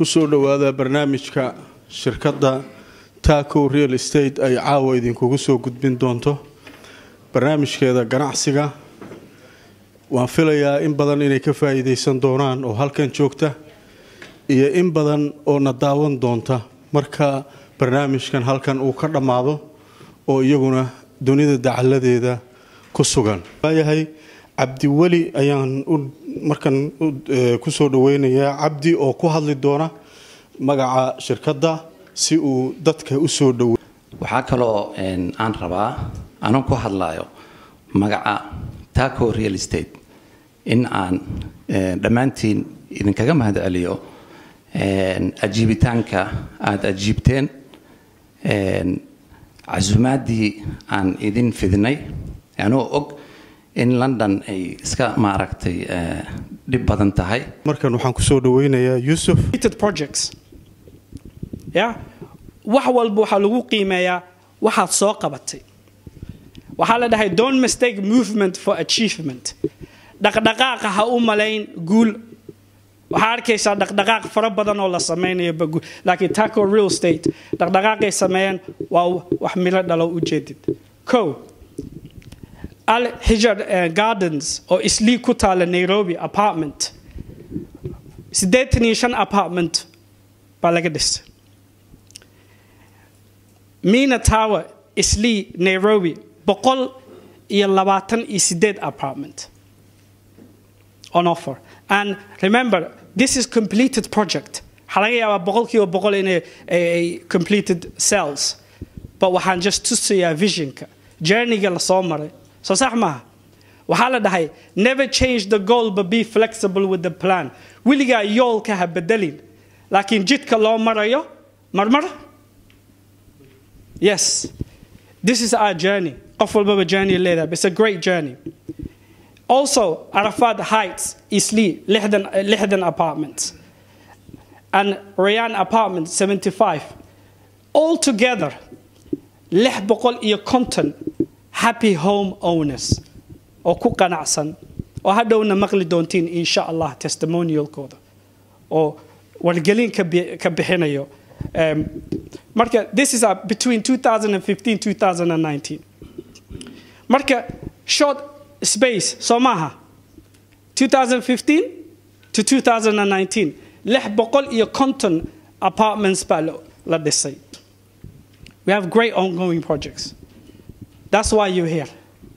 kusoo dhowaada barnaamijka shirkadda taco real estate ay caawa idinkugu soo gudbin doonto barnaamijkeeda ganacsiga waan filayaa in badan inay ka faa'iidaysan doonaan oo halkan joogta iyo in badan oo na daawan doonta marka barnaamijkan halkan uu ka dhammaado oo iyaguna dunida dacaladeeda ku sugan waayahay cabdiweli ayaan markan kusoo dhaweynayaa cabdi oo ku hadli doona magaca shirkadda si uu dadka usoo dhowe waxaa kaloo aan rabaa anan ku hadlayo magaca taco real estate in aan dhammaantiin idinkaga mahad celiyo ajiibitaanka aada ajiibteen casuumaaddii aan idin fidinay anoo og in london ay iska maaragtay dhib badan tahay markan waxaan kusoo dhaweynayaa yuusuf projects ya wax walba waxaa lagu qiimeeyaa waxaad soo qabatay waxaa la dhahay don't mistake movement for achievement dhaqdhaqaaqa ha u malayn guul waxaa arkaysaa dhaqdhaqaaq fara badan oo la samaynayo baguul laakiin taco real estate dhaqdhaqaaqay sameeyeen waa wax milo dhalo ujeedid ko al hijar gardens oo islii ku taala nairobi apartment siddeetan iyo shan apartment baa laga dhistay mina tower islii nairobi boqol iyo labaatan iyo sideed apartment on offer and remember this is completed project waxaa laga yaabaa boqolkiiba boqol inay ay completed cells but waxaan just tusayaa visionka journeyga lasoo maray soo sax maaha waxaa la dhahay never change the goal but be flexible with the plan weligaa yoolka ha bedelin laakiin jidka loo marayo marmar yes this is our journey qof walbaba journey leedahay it's a great journey also arafat heights isli lixdan lixdan apartments and rayan apartment 75 all together lix boqol iyo konton happy home owners oo ku qanacsan oo hadhowna maqli doontiin insha allah testimonialkooda oo wargelin ka bixinayo marka this is between 2015 2019 marka short space soo maaha 2015 to 2019 lix boqol iyo konton apartments baa la dhisay we have great ongoing projects that's why you're here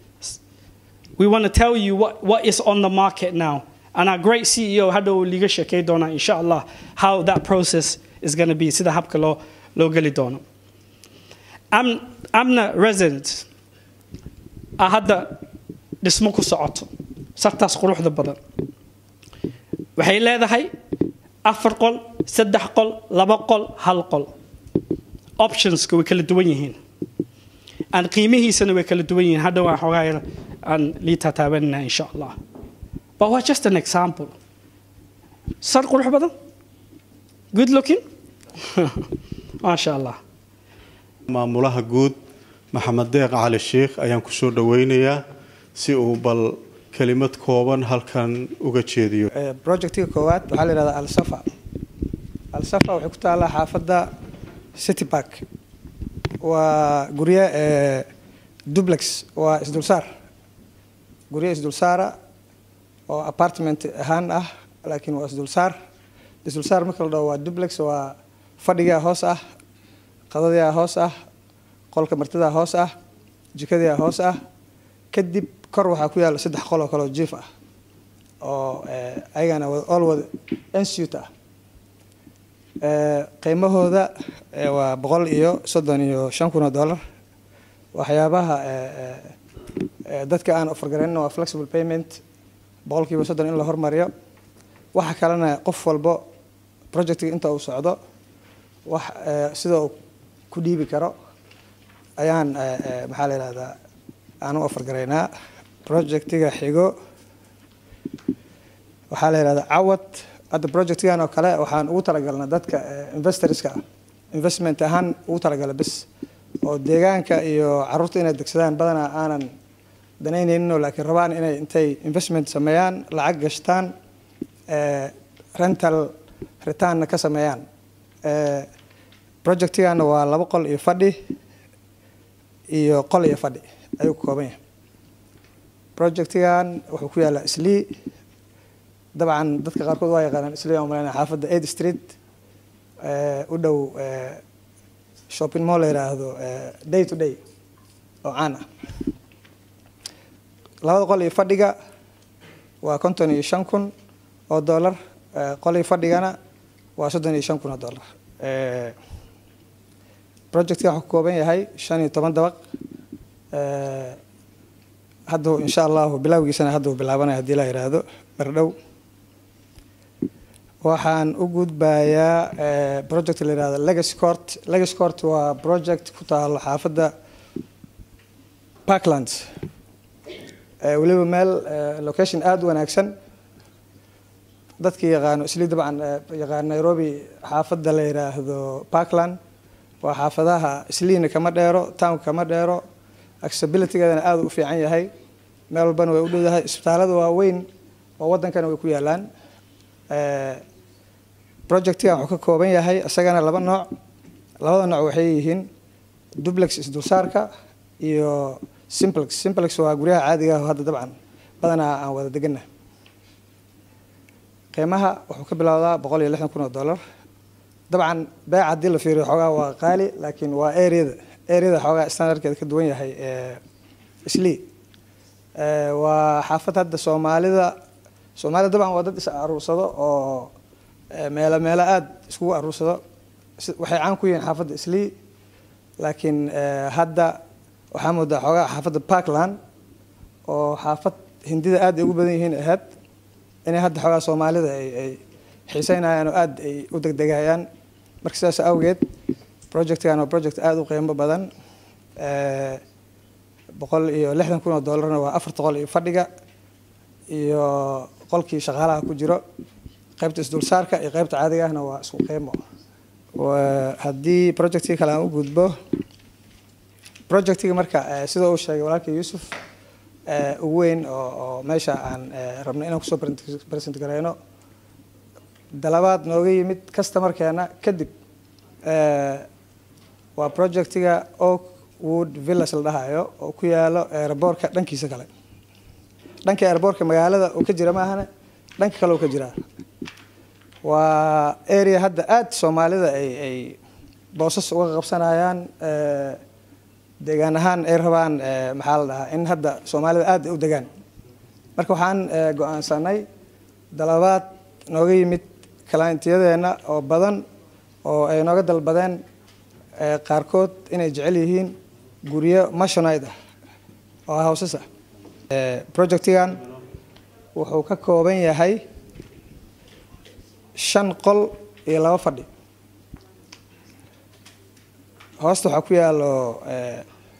we want to tell you what, what is on the market now and our great ceo hadhow liga sheekay doonaa insha allah how that process is going to be sida habka loo loo geli doono Am, amna resident a hadda dhismo ku socoto sartaas quruxda badan waxay leedahay afar qol saddex qol laba qol hal qol optionska way kala duwan yihiin aan qiimihiisana way kala duwan yihiin hadhow aan xoogaa yar aan liitaa taabanina insha allah but waa just an example sar qurux badan good looking maasha allah maamulaha guud maxamed deeq cali sheikh ayaan kusoo dhaweynayaa si uu bal kelimad kooban halkan uga jeediyo projectiga koowaad waxaa la yihahdaa alsafa alsafa waxay ku taallaa xaafadda city park waa guryo dublex waa isdulsaar guryo isdulsaara oo apartment ahaan ah laakiin waa isdulsaar isdulsaar marka la dhaho waa dublex waa fadhigaa hoos ah qadadiaa hoos ah qolka martidaa hoos ah jikadiaa hoos ah kadib kor waxaa ku yaalla saddex qol oo kaleoo jiif ah oo ayagana all wada institute ah qiimahooda waa boqol iyo soddon iyo shan kun oo dollar waxyaabaha dadka aan ofargaraynin waa flexible payment boqolkiiba soddon in la hormariyo waxa kalena qof walbo projectiga inta uu socdo wax sida uu ku dhiibi karo ayaan maxaa la yihahdaa aan u ofargaraynaa projectiga xigo waxaa la yihahdaa cawad hadda projectgan oo kale waxaan ugu talagalnaa dadka investorska ah investment ahaan ugu talagala bes oo deegaanka iyo caruurta inay degsadaan badanaa aanan danaynayninoo laakiin rabaan inay intay investment sameeyaan lacag gashtaan rental ritaanna ka sameeyaan Eh, projectigaana waa laba qol iyo fadhi iyo qol iyo fadhi ayuu ka kooban yahay projectigan wuxuu ku yaallaa islii dabcan dadka qaarkood waa yaqaanaan islii aan malaynaya xaafadda eight street eh, u dhow eh, shopping mall la yidhaahdo eh, day to day oo caan ah labada qol iyo fadhiga waa konton iyo shan kun oo dollar eh, qol iyo fadhigana waa soddon iyo shan kun oo dollar Eh, projectka wuxuu ka kooban yahay shan iyo toban dabaq Eh, hadda insha allahu bilowgiisana hadda uu bilaabanaya haddii la yidhaahdo bardhow waxaan u gudbayaa eh, project la yidhahdo legacy court legacy court waa project ku taalo xaafadda parklands Eh, weliba meel eh, location aada u wanaagsan dadkii yaqaano islii dabcan eh, yaqaan nairobi xaafadda la yidhaahdo parkland waa xaafadaha isliina kama dheero town kama dheero accessibilitygeedana aada u fiican yahay meel walbana way u dhowdahay isbitaalada waaweyn oo wadankana way ku yaalaan Eh, projectgan wuxuu ka kooban yahay isagana laba nooc labada nooc waxay yihiin duplex isdulsaarka iyo simplex simplex waa guryaha caadiga ah oo hadda dabcan badanaa aan wada degana qiimaha wuxuu ka bilowdaa boqol iyo lixdan kun oo dollar dabcan beeca haddii la fiiriyo xoogaa waa qaali laakiin waa areada areada xoogaa standardkeeda ka duwan yahay eh, islii Eh, waa xaafad hadda soomaalida soomaalida dabcan waa dad is aruursado oo eh, meelo meelo aada iskugu aruursado Si- waxay caan ku yihiin xaafadda islii laakiin eh, hadda waxaa moodaa xoogaa xaafadda parkland oo xaafad hindida aad ay ugu badan yihiin ahayd inay hadda xoogaa soomaalida ay ay xiiseynayaan oo aada ay u degdegayaan marka sidaas awgeed projectgan waa project aada u qiimo badan Eh, boqol iyo lixdan kun oo dollarna waa afarta qol iyo fadhiga iyo qolkii shaqaalaha ku jiro qaybta isdulsaarka iyo qaybta caadiga ahna waa isku qiimo Waa- haddii projectkii kale aan u gudbo projectiga marka eh, sida uu sheegay walaalkii yuusuf eh, ugu weyn oo oo meesha aan eh, rabno inaan kusoo present- present gareyno dalabaad nooga yimid customerkeena kadib eh, waa projectiga oakwood villas la dhahayo oo ku yaalo aeroboortka dhankiisa kale dhanka aeroboortka magaalada uu ka jira maahane dhanka kale uu ka jiraa waa area hadda aada soomaalida ay ay boosas uga qabsanayaan eh, deegaan ahaan ay rabaan eh, maxaa la dhahaa in hadda soomaalida aada ay u degaan marka waxaan eh, go-aansanay dalabaad nooga yimid clientyadeena oo badan oo ay nooga dalbadeen eh, qaarkood inay jecel yihiin guryo mashonide ah oo hawsas ah Eh, projectigan wuxuu ka kooban yahay shan qol iyo laba fadhi hoosta waxaa ku yaalo eh,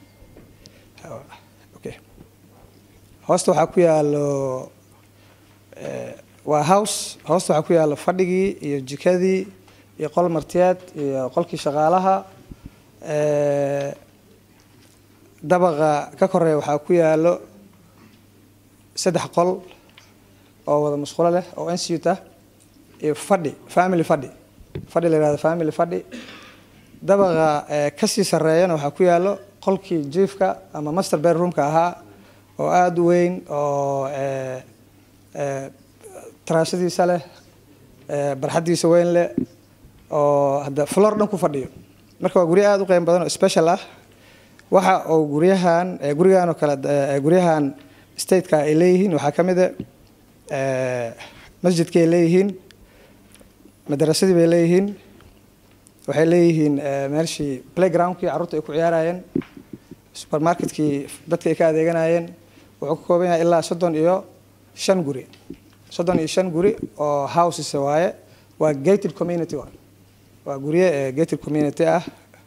okay hoosta waxaa ku yaalo eh, waa house hoosta waxaa ku yaalo fadhigii iyo jikadii iyo qol martiyeed iyo qolkii shaqaalaha eh, dabaqa ka koreeya waxaa ku yaalo saddex qol oo wada musqulo leh oo institute ah iyo fadhi family fadhi fadhi la yihahdo family fadhi dabaqa eh, kasii sareeyana waxaa ku yaalo qolkii jiifka ama master bedroomka ahaa oo aada u weyn oo eh, eh, taraashadiisa leh eh, barxadiisa weyn leh oo hadda flor dhan ku fadhiyo marka waa guryo aada u qiimo badan oo special ah waxa uu guryahan eh, gurigan oo kale eh, guryahan stateka ay leeyihiin waxaa ka mid a eh, masjidkay leeyihiin madarasadii bay leeyihiin waxay leeyihiin eh, meeshii playgroundkii carruurta ay ku ciyaarayeen supermarketkii dadka ay ka adeeganayeen wuxuu ka kooban yahay ilaa soddon iyo shan guri soddon iyo shan guri oo houses waaye waa gated community waa waa guryo eh, gated community ah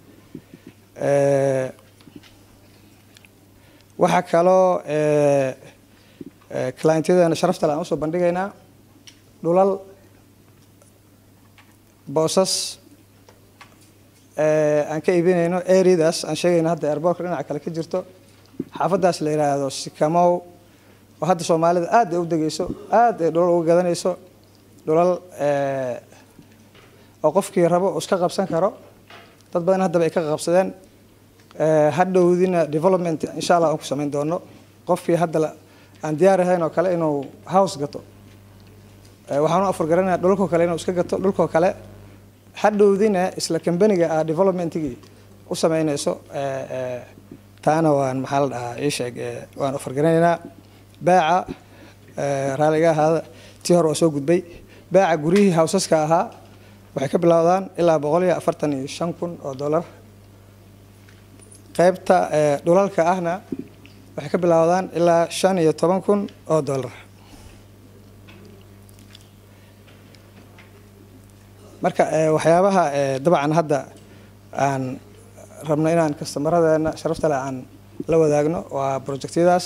Eh, waxaa kaloo eh, eh, clientyadeena sharafta le aan usoo bandhigaynaa dhulal boosas eh, aan ka iibinayno areadaas aan sheegayno hadda airboortka dhinaca kale ka jirto xaafadaas la yidhaahdo sikamow oo hadda soomaalida aad ay u degeyso aad ay dhulal uga gadanayso dhulal eh, oo qofkii rabo uu iska qabsan karo dad badan haddaba ay ka qabsadeen hadhowdina development insha allah aan ku samayn doono qofkii hadda aan diyaar ahayn oo kale inuu house gato waxaan u afargaranayaa dhulkoo kale inuu iska gato dhulkoo kale hadhowdina isla kambaniga ah developmentigii u samaynayso taana waan maxaa la dhahaa ii sheeg waan afargaranaynaa baaca raaliga ahaada tii hore waa soo gudbay baaca guryihii hawsaska ahaa waxay ka bilowdaan ilaa boqol iyo afartan iyo shan kun oo dollar qaybta dhulalka ahna waxay ka bilowdaan ilaa shan iyo toban kun oo dollar marka waxyaabaha dabcan hadda aan rabno inaan kastamaradeena sharafta leh aan la wadaagno waa projectyadaas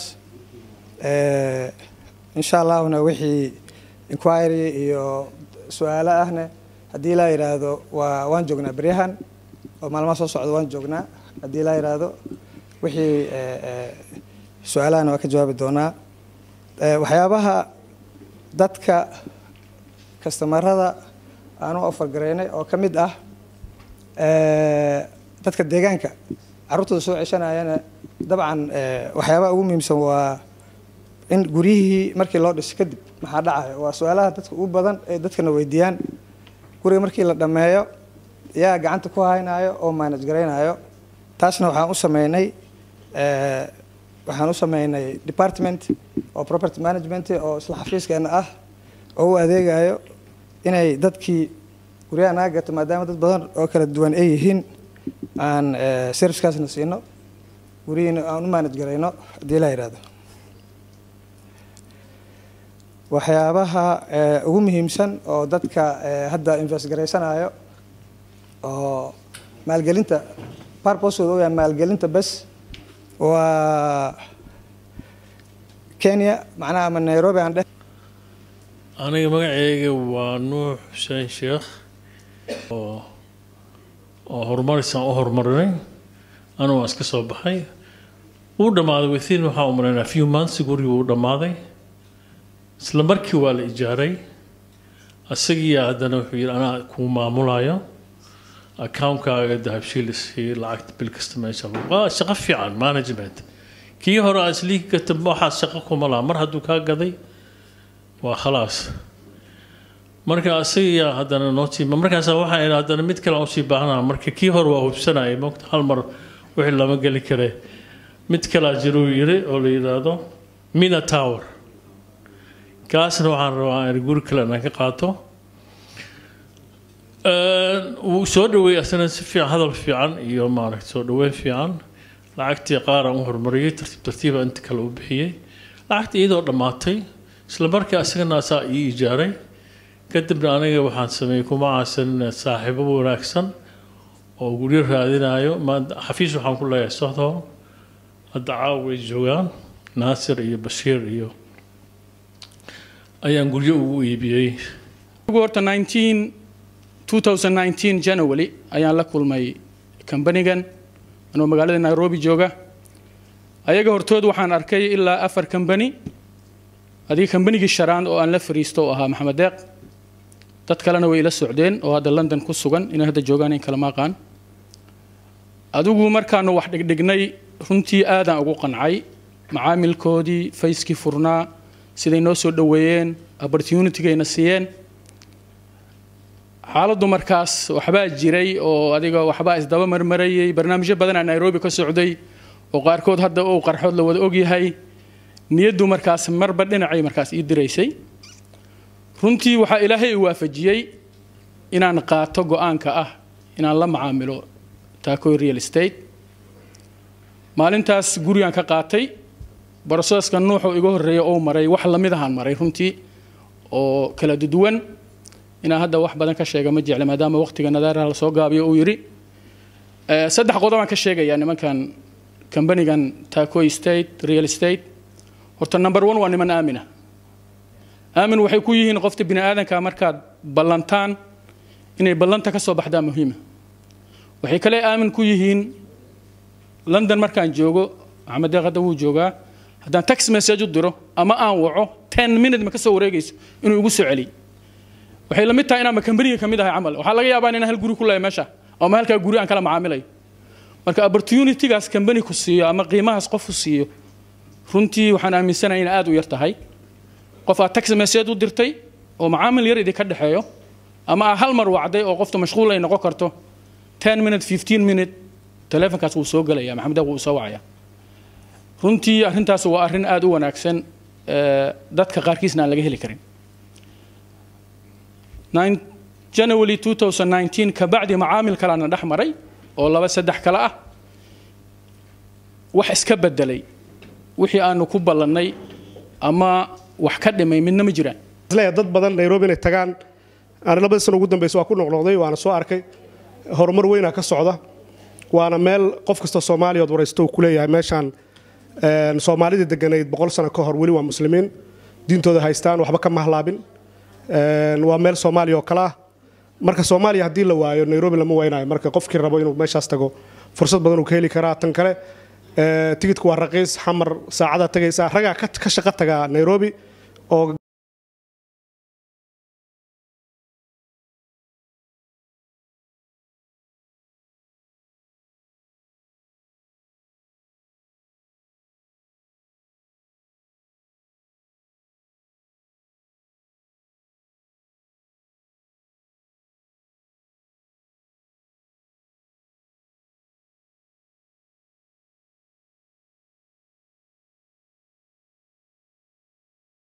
insha allahuna wixii inquiry iyo su-aalo ahne haddii laa yidhaahdo waa waan joognaa beryahan oo maalmaha soo socda waan joognaa haddii laa yidhaahdo wixii su-aalahana waa ka jawaabi doonaa waxyaabaha dadka kastamarada aan u afargaraynay oo ka mid ah dadka deegaanka carruurtooda soo ceshanayana dabcan waxyaabaha ugu muhiimsan waa in guryihii markii loo dhiso kadib maxaa dhacayo waa su-aalaha dadka ugu badan ee dadkana weydiiyaan guriga markii la dhammeeyo yaa gacanta ku haynayo oo manage garaynayo taasna waxaan u sameynay waxaan u sameynay department oo property management oo isla xafiiskeena ah oo u adeegayo inay dadkii guryaha naga gato maadaama dad badan oo kala duwan ay yihiin aan servicekaasna siino gurihiina aan u manage garayno haddii la yidhahdo waxyaabaha ugu muhiimsan oo dadka hadda invest garaysanayo oo maalgelinta purposooda u yahay maalgelinta bes waa kenya macnaha ama nairobi aan dheh aniga magaceyga waa nuux xuseen sheekh oo oo horumarisaan u horumarinay anu waan iska soo baxay wuu dhammaaday within waxaan u maraynaa few months gurigi wuu dhammaaday isla markii waa la ijaaray isagiiya haddana wuxuu yidhi anaa kuu maamulayo account-kaaga dahabshiil isii lacagta bil kasta meesha waa shaqo fiican management kii hore aan isliigi gata waxaas shaqo kuma laha mar hadduu kaa gaday waa khalaas marka isagiiya haddana noo tiima markaas waxaan idhi haddana mid kale aan usii baahnaa marka kii hore waa hubsanayay mogta hal mar wixii lama geli kare mid kalaa jiruu yiri oo la yidhaahdo mina tower kaasna waxaan rabaa in guri kale inaan ka qaato wuu soo dhaweeyey asana si fiican hadal fiican iyo maaragta soo dhaweyn fiican lacagtii qaar aan u horumariyey tartiib tartiiba inta kale u bixiyey lacagtii iyadoo dhammaatay isla markii asagana asaa ii ijaaray kadibna aniga waxaan sameeyey kuma caasan saaxiibo wanaagsan oo guryo raadinayo xafiis waxaan ku leeyahay sohdon hadda caawa way joogaan naasir iyo bashiir iyo ayaan guryo ugu iibiyey horta 19 2019 january ayaan la kulmay kambanigan anoo magaalada nairobi jooga ayaga hortood waxaan arkay ilaa afar kambani adiga kambanigii sharaan oo aan la fariisto oo ahaa maxamed deeq dad kalena way ila socdeen oo hadda london ku sugan inay hadda joogaan in kalama aqaan adigu markaanu wax dhigdhignay runtii aadaan ugu qancay macaamilkoodii fayskii furnaa siday noo soo dhoweeyeen opportunitygayna siiyeen xaaladdu markaas waxbaa jiray oo adiga waxbaa isdaba marmarayay barnaamijyo badanaa nairobi ka socday oo qaarkood hadda uu qarxood la wada ogyahay niyaddu markaas marba dhinacay markaas ii diraysay runtii waxaa ilaahay i waafajiyey inaan qaato go-aanka ah inaan la macaamilo taakoy real estate maalintaas gurigaan ka qaatay broseska nuuxuu iga horreeya oo maray wax lamid ahaan maray runtii oo kala duwan inaan hadda wax badan ka sheega ma jecla maadaama waqtiga nadaaraha lasoo gaabiyo uu yidhi saddex qodob aan ka sheegayaa nimankan kambanigan tacoy state real estate horta number one waa niman aamina aamin waxay ku yihiin qofta bini aadanka markaad ballantaan inay ballanta ka soo baxdaa muhiima waxay kale aamin ku yihiin london markaan joogo maxamed deeq hadda wuu joogaa haddaan text message u diro ama aan waco ten minute ma ka soo wareegayso inuu igu soo celiy waxay la mid tahay inaan kambaniga ka mid ahay camal waxaa laga yaabaa inaan hal guri ku leeyahay meesha ama halkaa guri aan kala macaamilayo marka opportunitygaas kambani ku siiyo ama qiimahaas qof ku siiyo runtii waxaan aaminsanahay in aad u yar tahay qof aad tax message u dirtay oo macaamil yar idinka dhexeeyo ama aad hal mar wacday oo qofta mashquul ay noqon karto 10 minute 15 minute taleefankaas wuu soo gelaya maxamed wuu soo wacaya runtii arrintaas waa arrin aad u wanaagsan ee, dadka qaarkiisna aan laga heli karin Nine- January 2019 kabacdi macaamil kalena dhex maray oo laba saddex kale ah wax iska bedelay wixii aanu ku ballannay ama wax ka dhimay midna ma jiraan isleeyahay dad badan nairobi inay tagaan aan labadii sano ugu dambeysa waa ku noqnoqday waana soo arkay horumar weynaa ka socda waana meel qof kasta soomaaliya ood waraysto uu ku leeyahay meeshaan een, soomaalidii deganayd boqol sano ka hor weli waa muslimiin diintooda haystaan waxba ka mahlaabin Een, waa meel soomaaliya oo kale ah marka soomaaliya haddii la waayo nairobi lama waynayo marka qofkii rabo inuu meeshaas tago fursad badan uu ka heli karaa tan kale ee, tigidku waa raqiis xamar saacadaa tagaysaa ragaa ka ka shaqo tagaa nairobi oo